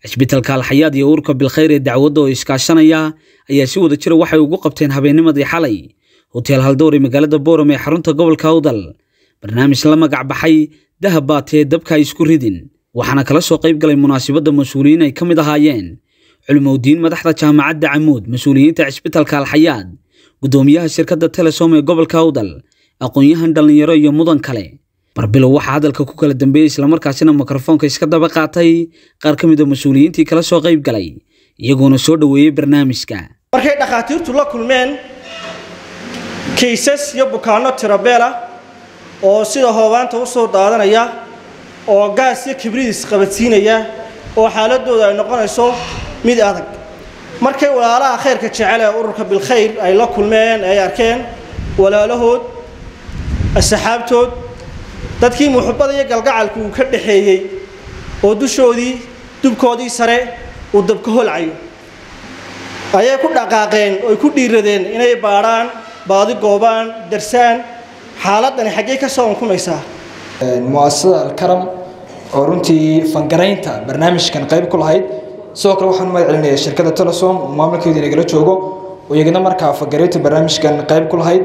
cisbitaalka alxayaad iyo urka bilkhayr ee dacwadda oo iskaashanaya ayaa si wada jira waxay ugu qabteen habeennimadii xalay hoteel haldowr ee magaalada booram ee xarunta gobolka awdal barnaamij la magac baxay dahab baatee dabka ay isku ridin waxaana kala soo qayb galay munaasabadda mas-uuliyiin ay ka mid ahaayeen culimowdiin madaxda jaamacadda camuud mas-uuliyiinta cisbitaalka alxayaad guddoomiyaha shirkadda telesom ee gobolka awdal aqoon-yahan dhallinyaro iyo mudan kale barbilow waxaa hadalka ku kala dambeeyey islamarkaasina mikrofoonka iska daba qaatay qaar ka mid a mas-uuliyiintii kala soo qayb galay iyagoona soo dhoweeyey barnaamijka markay dhakhaatiirtu la kulmeen kaysas iyo bukaanno tirabeela oo sida hoobaanta u soo daadanaya oo gaas iyo kibriis qabadsiinaya oo xaaladooda ay noqonayso mid adag markay walaalaha khayrka jecel ee ururka bilkhayr ay la kulmeen ay arkeen walaalahood asxaabtood dadkii muxubbada iyo galgacalku uu ka dhaxeeyey oo dushoodii dubkoodii sare uu dabka holcayo ayay ku dhaqaaqeen oy ku dhiiradeen inay baadhaan baadi goobaan darsaan xaaladani xaggee ka soo unkumaysaa muasasada alkaram oo runtii fangaraynta barnaamijkan qayb ku lahayd sidoo kale waxaan mahad celinayaa shirkadda telesom oo maamulkeedu inagala joogo oo iyagana markaa fangaraynta barnaamijkan qayb ku lahayd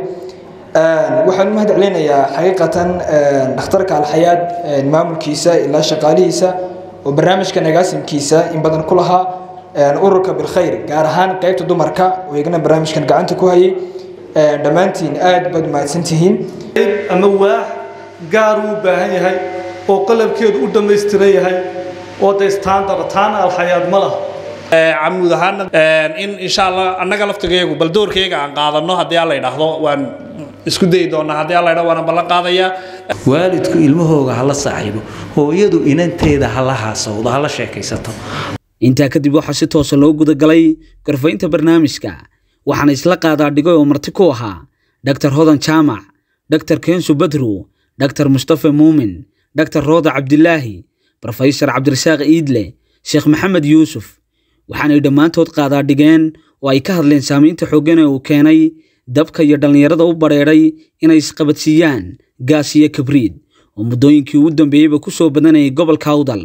waxaan u mahad celinayaa xaqiiqatan dhakhtarka alxayaad maamulkiisa ilaa shaqaalihiisa oo barnaamijkan agaasimkiisa in badan ku lahaa ururka bilkhayr gaar ahaan qaybta dumarka oo iyagana barnaamijkan gacanta ku hayay dhammaantiin aad baad mahadsantihiin ama waax gaar uu baahan yahay oo qalabkeedu u dhammaystiran yahay oo de standard taana alxayaad ma laha camuud ahaana in insha allah annaga laftigeegu bal doorkeyga aan qaadano haddii alla idhaahdo waan isku dayi doonaa haddii alla idhahdo waana ballan qaadayaa waalidku ilmahooga hala saaxiibo hooyadu inanteeda hala haasawdo hala sheekaysato intaa kadib waxaa si toosa loo gudagalay gorfaynta barnaamijka waxaana isla qaadaa dhigay oo marti ku ahaa dhaktar hodan jaamac dhaktar keensu badru dhaktar mustafe muumin dhaktar rooda cabdilaahi brofesor cabdirasaaq iidle sheekh maxamed yuusuf waxaanay dhammaantood qaadaa dhigeen oo ay ka hadleen saamaynta xooggan ee uu keenay dabka iyo dhallinyarada u badheedhay inay isqabadsiiyaan gaas iyo kabriid oo muddooyinkii ugu dambeeyeyba ku soo badanayay gobolka awdal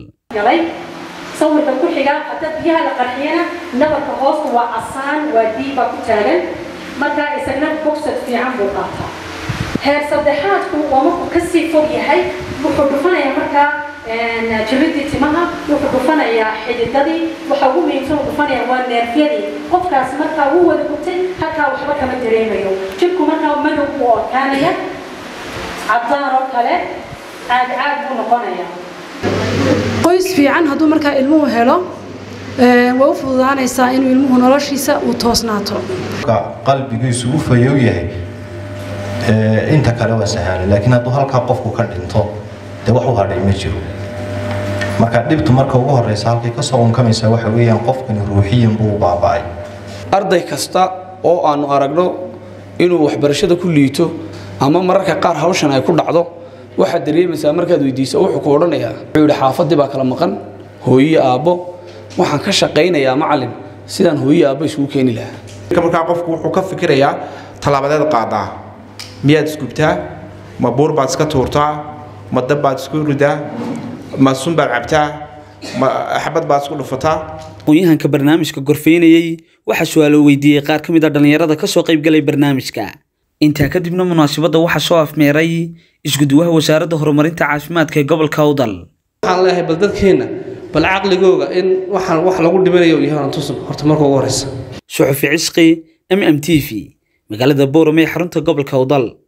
sawirka ku xiga hadda biyaha la qarxiyana nabarka hoosta waa casaan waa diib baa ku taagan markaa isagna bogsad fiican buu qaataa heer saddexaadku waa markuu kasii fog yahay wuxuu dhufanayaa markaa jabidii timaha wuxuu dhufanayaa xididadii waxa ugu muhiimsan uu dhufanaya waa neerfyadii qofkaas markaa wuu wada gubtay halkaa waxba kama dareemayo jirku markaa madow buu orkaanaya cadaan oo kale caag caag buu noqonayaa qoys fiican hadduu markaa ilmuhu helo way u fududaanaysaa inuu ilmuhu noloshiisa uu toosnaato qalbigiisu u fayow yahay inta kale waa sahaala laakiin hadduu halkaa qofku ka dhinto dee wax u hadhay ma jiro marka dhibtu marka ugu horeysa halkay ka soo unkamaysaa waxa weeyaan qofkani ruuxiyan buu u baaba'ay arday kasta oo aanu aragno inuu waxbarashada ku liito ama mararka qaar hawshan ay ku dhacdo waxaad dareemaysaa markaad weydiiso wuxuu ku odhanayaa wuxuu yidhi xaafadii baa kala maqan hooyo aabbo waxaan ka shaqaynayaa macalin sidaan hooyo aabbo isugu keeni lahaa markaa qofku wuxuu ka fikirayaa tallaabadeed qaadaa miyaad isgubtaa ma buur baad iska tuurtaa ma dab baad isku ridaa ma sun baad cabtaa ma xabad baad isku dhufataa aqoon-yahanka barnaamijka gorfaynayey waxaa su-aalo weydiiyey qaar ka mid a dhallinyarada ka soo qayb galay barnaamijka intaa kadibna munaasabadda waxaa soo afmeeray isguduwaha wasaaradda horumarinta caafimaadka ee gobolka awdal waxaan leeyahay bal dadkeenna bal caqligooga in waxaan wax lagu dhimanayo yahay tusan horta marka ugu horeysa suxufi cisqi m m t v magaalada booram ee xarunta gobolka awdal